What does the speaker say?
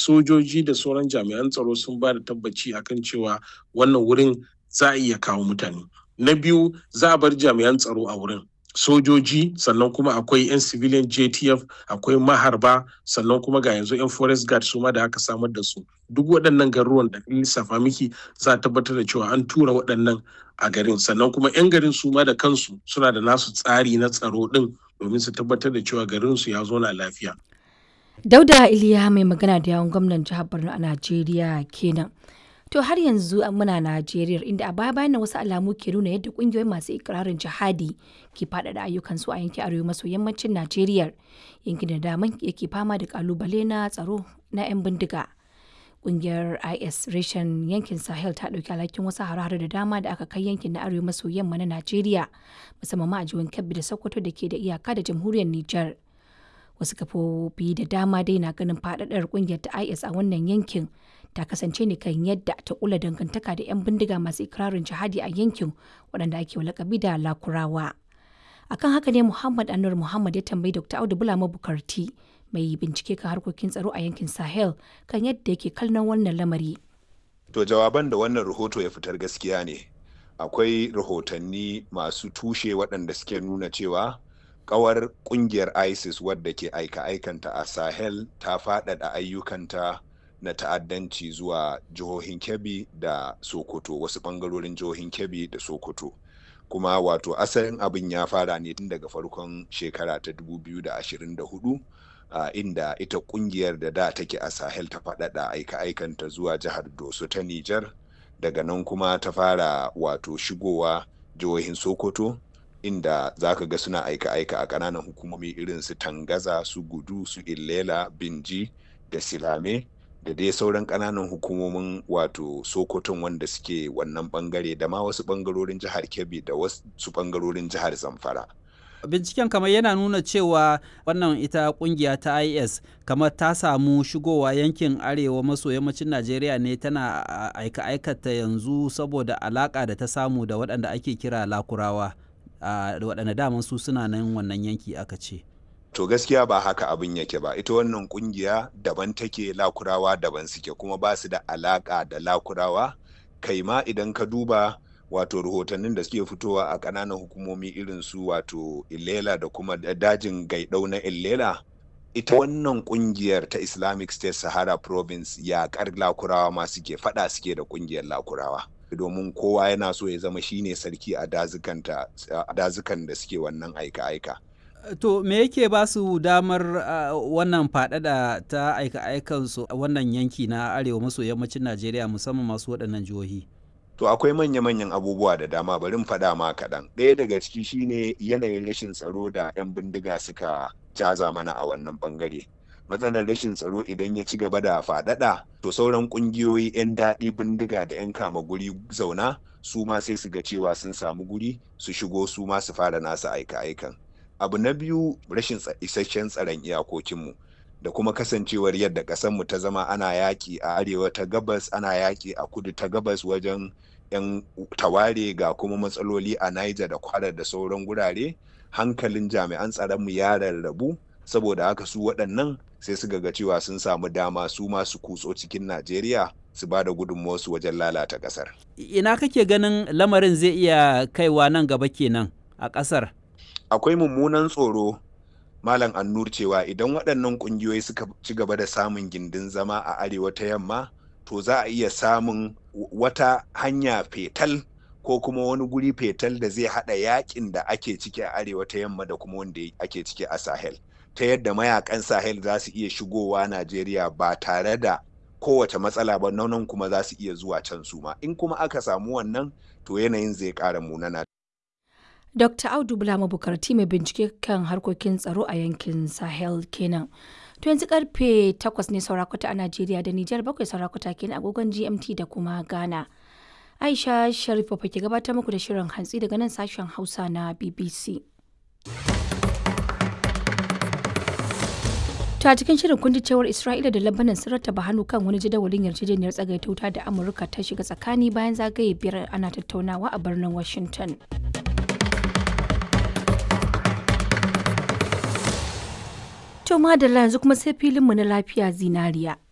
sojoji da sauran jami'an tsaro sun ba da tabbaci akan cewa wannan wurin za a iya kawo mutane na biyu za a bar jami'an tsaro a wurin sojoji sannan kuma akwai 'yan civilian jtf akwai maharba sannan kuma ga yanzu 'yan forest guard su ma da aka samar da su duk waɗannan garuruwan da lissafa miki za a tabbatar da cewa an tura waɗannan a garin sannan kuma 'yan garin su ma da kansu suna da nasu tsari na tsaro ɗin domin su tabbatar da cewa garin su ya zo na lafiya Dauda Iliya mai magana da yawon gwamnan jihar Borno a Najeriya kenan. To har yanzu muna Najeriya inda a baya bayan wasu alamu ke nuna yadda kungiyoyin masu ikirarin jihadi ke faɗaɗa ayyukansu a yankin arewa maso yammacin Najeriya yankin da daman yake fama da kalubale na tsaro na 'yan bindiga. Kungiyar IS reshen yankin Sahel ta ɗauki alhakin wasu hare-hare da dama da aka kai yankin na arewa maso yamma na Najeriya musamman ma a jihohin Kebbi da Sokoto da ke da iyaka da jamhuriyar Nijar. wasu kafofi da dama dai na ganin faɗaɗar ƙungiyar ta is a wannan yankin ta kasance ne kan yadda ta kula dangantaka da 'yan bindiga masu ikirarin jihadi a yankin waɗanda ake lakabi da lakurawa akan haka ne muhammad anur muhammad ya tambayi dr audu bulama bukarti mai bincike kan harkokin tsaro a yankin sahel kan yadda yake kallon wannan lamari to jawaban da wannan rahoto ya fitar gaskiya ne akwai rahotanni masu tushe waɗanda suke nuna cewa kawar kungiyar isis wadda ke aika-aikanta a sahel ta faɗaɗa ayyukanta na ta'addanci zuwa jihohin kebbi da sokoto wasu ɓangarorin jihohin kebbi da sokoto kuma wato asalin abin ya fara ne tun daga farkon shekara ta 2024 uh, inda ita kungiyar da da take a sahel ta faɗaɗa aika-aikanta zuwa jihar doso ta nijar daga nan kuma ta fara wato shigowa jihohin sokoto inda za ka ga suna aika-aika a ƙananan hukumomi irin su tangaza su gudu su illela binji da silame da dai sauran ƙananan hukumomin wato sokoton wanda suke wannan bangare da ma wasu bangarorin jihar kebbi da wasu bangarorin jihar zamfara binciken kamar yana nuna cewa wannan ita kungiya ta is kamar ta samu shigowa yankin arewa maso yammacin najeriya ne tana aika aikata yanzu saboda alaka da ta samu da waɗanda ake kira lakurawa da waɗanda daman su suna nan wannan yanki aka ce to gaskiya ba haka abin yake ba ita wannan kungiya daban take lakurawa daban suke kuma ba su da alaka da lakurawa kai ma idan ka duba wato rahotannin da suke fitowa a ƙananan hukumomi irin su wato illela da kuma dajin gaidau na illela ita wannan kungiyar ta islamic state sahara province yaƙar lakurawa ma suke fada suke da kungiyar lakurawa domin kowa yana so ya zama shine sarki a dazukan da suke wannan aika-aika to me yake ba su damar uh, wannan faɗaɗa ta aika-aikansu a wannan yanki na arewa maso yammacin najeriya musamman masu waɗannan jihohi To akwai manya-manyan abubuwa da dama bari faɗa ma kaɗan. Ɗaya daga ciki shine yanayin rashin tsaro da 'yan bindiga suka jaza mana a wannan ɓangare. Matsalar rashin tsaro idan ya ci gaba da faɗaɗa, to sauran ƙungiyoyi 'yan daɗi bindiga da 'yan kama guri zauna su ma sai su ga cewa sun samu guri su shigo su ma su fara nasu aika-aikan. Abu na biyu rashin isasshen tsaron iyakokinmu. da kuma kasancewar yadda ƙasarmu ta zama ana yaƙi a arewa ta gabas ana yaƙi a kudu ta gabas wajen 'yan taware ga kuma matsaloli a niger da kwara da sauran gurare hankalin jami'an tsaronmu ya rarrabu saboda haka su waɗannan sai su ga cewa sun samu dama su masu kutso cikin najeriya su ba da gudunmuwarsu wajen lalata ƙasar. ina kake ganin lamarin zai iya kaiwa nan gaba kenan a ƙasar akwai mummunan tsoro Malam Annur cewa idan waɗannan ƙungiyoyi suka ci gaba da samun gindin zama a arewa ta yamma to za a iya samun wata hanya fetal ko kuma wani guri fetal da zai haɗa yakin da ake ciki a arewa ta yamma da kuma wanda ake ciki a Sahel. Ta yadda mayakan Sahel za su iya shigowa Najeriya ba tare da kowace matsala ba nan kuma za su iya zuwa can su ma. In kuma aka samu wannan to yanayin zai ƙara munana. Dr. Audu Bulama Bukarti mai bincike kan harkokin tsaro a yankin Sahel kenan. To yanzu karfe 8 ne saurakuta a Najeriya da Nijar bakwai saurakuta kenan agogon GMT da kuma Ghana. Aisha Sharifa ke gabatar muku da shirin hantsi daga nan sashen Hausa na BBC. ta cikin shirin kundi cewar Isra'ila da Lebanon sun rattaba hannu kan wani jadawalin yarjejeniyar tsagaita wuta da Amurka ta shiga tsakani bayan zagaye biyar ana tattaunawa a birnin Washington. To madalla yanzu kuma sai filinmu na lafiya zinariya.